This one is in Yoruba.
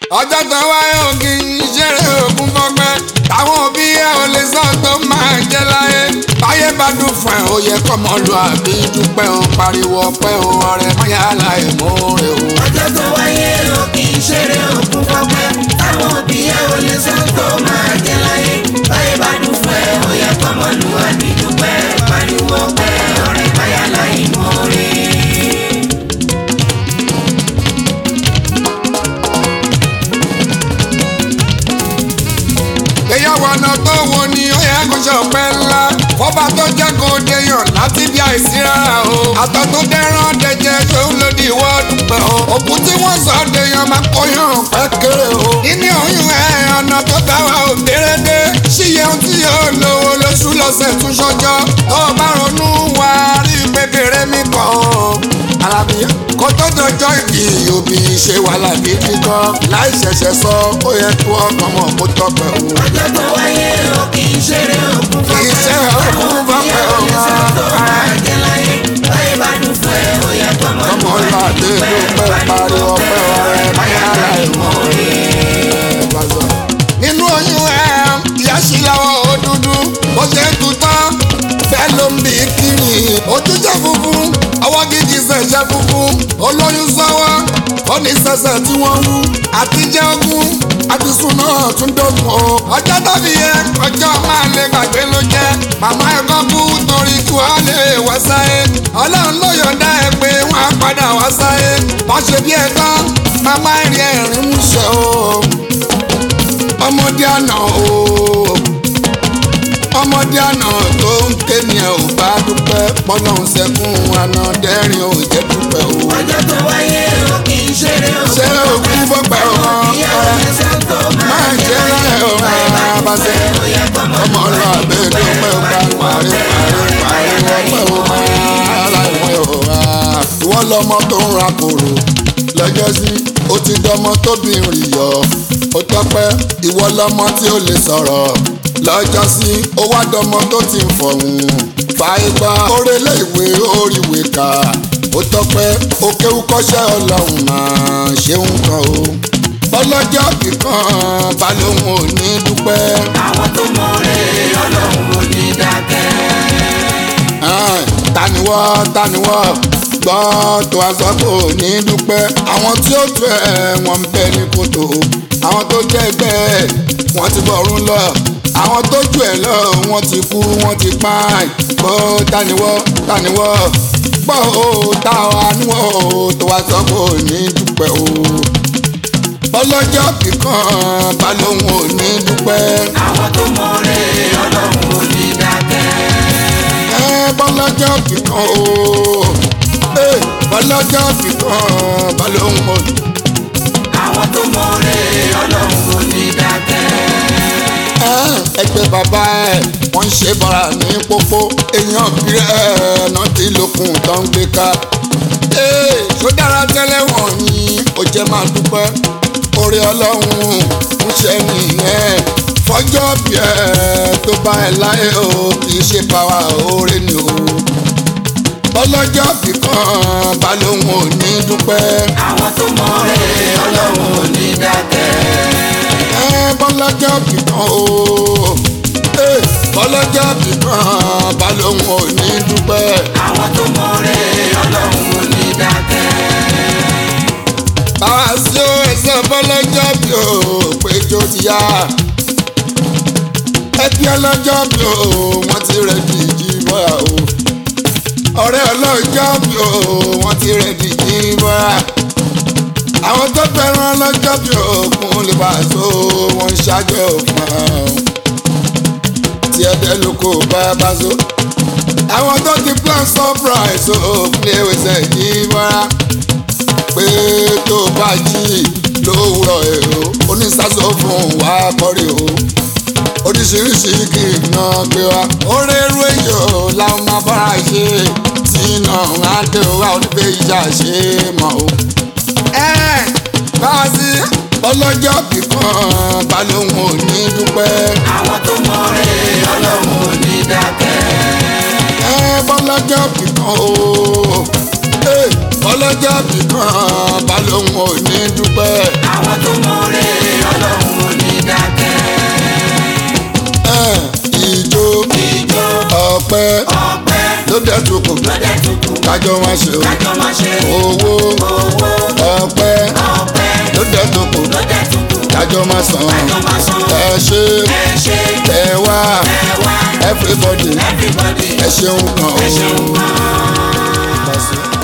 ọjọ́ tó wáyé ògì ìṣeré ògùn fọgbẹ́ táwọn òbí ẹ ò lè sọ tó máa jẹ láyé báyé bá dùn fún ẹ ó yẹ kọ́mọ lu àbí dúpẹ́ o pariwo ọpẹ́ o ọ̀rẹ́ mọ́yá láì mọ́ọ́rẹ́ o. ọjọ́ tó wáyé o kì í ṣeré òkú fọpẹ́ táwọn òbí ẹ ò lè sọ tó máa jẹ láyé báyé bá dùn fún ẹ ó yẹ kọ́mọ lu àbí dúpẹ́ pariwo ọpẹ́ ọ̀rẹ́ báyà láì mọ́ọ́rẹ́. èèyàn wọnà tó wo ni ó yẹ kó ṣe ọpẹ́ ńlá fọba tó jẹ́ kó déyàn láti bí àìsí rárá o àtọ̀ tó dẹ́rán dẹ̀jẹ̀ ṣòun lòdì ìwọ dúpẹ́ o òkú tí wọ́n sọ déyàn máa kóyàn pẹ́ kéré o nínú oyún ẹ̀ ọ̀nà tó bá wa ò dérédé ṣíyẹ ohun tí yóò lówó lóṣù lọ́sẹ̀ tún ṣọjọ́ tó o bá ronú wá rí kékeré mi kàn ó alábíyá kó tó dọjọ́ ìbí òbí ṣe wàhálà gidi gan láì ṣẹ̀ṣẹ̀ sọ ó yẹ kó ọkàn mọ̀ kó tọpẹ́ o. ọjọ́ tó wáyé o kì í ṣeré òkú kì í ṣe òkú fọpẹ́ o máa jẹ láyé báyé bá dùn fún ẹ ó yẹ kọ́mọ ọmọ ńlá dé ló pẹ́ pariwo ọpẹ́ ọ̀rẹ́ báyà láì mọ̀ nínú oyún ẹ ìyá sí lọ́wọ́ ó dúdú bó ṣe ń tutọ́ bẹ́ẹ̀ ló ń bí kiri ojú jẹ́ funfun ọwọ́ gidi ṣẹ̀ṣẹ̀ funfun olóyún sọ́wọ́ ó ní sẹ̀sẹ̀ tí wọ́n wú àtijọ́ ogún àtisùn náà tún dógún o ọjọ́ tàbí yẹ ọjọ́ máa lè gbàgbé ló jẹ́ màmá ẹ̀kọ́ kú torí kí wọ́n lè wá sáyé ọlọ́run ló yọ̀ǹda ẹ̀ pé wọ́n á padà wá sáyé wọ́n ṣe bí ẹ̀kọ́ màmá ẹ̀rín ẹ̀rín mú ṣe o ọmọdé àná o ọmọdé àná tó ń ké ni ẹ ò bá dúpẹ́ pọ́nà ń sẹ́kún àná dẹ́rìn ò jẹ́ dúpẹ́ o. ọjọ́ tó wáyé o kì í ṣeré òkú ṣé òkú fọ́pẹ́ o ìyá ò lè sọ tó máa máa jẹ jẹ́ láyé rẹ̀ o máa bá ṣe ó yẹ kọ́mọ ọmọ lọ àbẹ́ dúpẹ́ o bá parí parí parí ọpẹ́ o máa láìpẹ́ o máa. ìwọ lọmọ tó ń ra kòrò lọ́jọ́ sí ó ti dọmọ tóbi rìn yọ ó tọ́pẹ́ ìwọ lọmọ tí ó lè sọ̀rọ̀ lọ́jọ́ sí ó wá dọmọ tó ti ń fọ̀hún fàìgbà orélé ìwé oríwèé kà ó tọ́pẹ́ ó kéwú kọ́ṣẹ́ ọlọ́run máa ṣeun kan o ọlọ́jọ́ kíkan balóhùn ò ní dúpẹ́. àwọn tó mọ̀ọ́rẹ́ ọlọ́run ò ní dákẹ́. Ẹ̀n, taniwọ́ taniwọ́ gbọ́ tó a sọ kò ní dúpẹ́ àwọn tí ó tu ẹ̀ wọ́n ń bẹ ní kòtò àwọn tó jẹ́ ẹgbẹ́ ẹ̀ wọ́n ti bọ̀rún lọ àwọn tó jù ẹ̀ lọ wọ́n ti kú wọ́n ti pa gbọ́ taniwọ́ taniwọ́ gbọ́ o táwa níwọ̀ o tó a sọ kò ní dúpẹ́ o ọlọ́jọ́ kíkan balóhùn ò ní dúpẹ́. àwọn tó mọ̀ọ́rẹ́ ọlọ́run ò ní dákẹ́. ẹ bọ́lájà fìkan o ẹ bọ́lájà fìkan balóhùn o. àwọn tó mọ̀ọ́rẹ́ ọlọ́run ò ní dákẹ́. ẹ ẹgbẹ́ bàbá ẹ wọ́n ń ṣe bàrà ní pópó èèyàn bírẹ̀ ẹ̀ náà ti lókun tó ń gbé ká. ee ṣó dára tẹ́lẹ̀ wọ̀nyí ó jẹ́ máa dúpẹ́ orí ọlọ́run ń ṣe nìyẹn fọjọ́ bí ẹ tó bá ẹ láyé o kì í ṣe báwa oore ni o ọlọ́jọ́ fìkan balóhùn ò ní dúpẹ́. àwọn tó mọ̀ọ́rẹ́ ọlọ́run ò ní dákẹ́. ẹ bọ́lọ́jọ́ fìkan o ẹ bọ́lọ́jọ́ fìkan balóhùn ò ní dúpẹ́. àwọn tó mọ̀ọ́rẹ́ ọlọ́run ò ní dákẹ́. báwa sí o ẹsẹ̀ bọ́lọ́jọ́ bí o péjọ ti yá. ẹbí ọlọ́jọ́ bí o wọ́n ti rẹ̀ dìjì bọ́ra o. ọ̀rẹ́ ọlọ́jọ́ bí o wọ́n ti rẹ̀ dìjì bọ́ra. àwọn tó fẹ́ràn ọlọ́jọ́ bí òkun lè bá a so wọ́n ń ṣáájú òfin tí ẹ̀dẹ́ ló kó bá a bá so. àwọn tó ti plan surprise òkun lè wẹsẹ̀ yìí bọ́ra pé tó bá jí lówùrọ̀ èrò onísàsọ fún wa kọ́rí o oríṣiríṣi kì í ná gbé wa orí eru èyàn làwọn máa bára ṣe tí iná á dé wa oníbẹ̀ ìjà ṣe mọ̀ o. ẹ báwa sí ọlọ́jọ́ kíkan balóhùn ò ní dúpẹ́. àwọn tó mọ̀ọ́rẹ́ ọlọ́run ò ní dákẹ́. ẹ bọ́lọ́jọ́ kíkan o ẹ bọ́lọ́jọ́ kíkan balóhùn ò ní dúpẹ́. àwọn tó mọ̀ọ́rẹ́ ọpẹ́ ọpẹ́ ló dẹ̀ tún kù lọ́dẹ̀ tuntun kájọ máa ṣe o kájọ máa ṣe owó owó ọpẹ́ ọpẹ́ ló dẹ̀ tún kù lọ́dẹ̀ tuntun kájọ máa san kájọ máa san ẹ ṣe ẹ ṣe ẹ wá ẹ wá everybody everybody ẹ ṣeun gan o. ẹ ṣeun gan-an.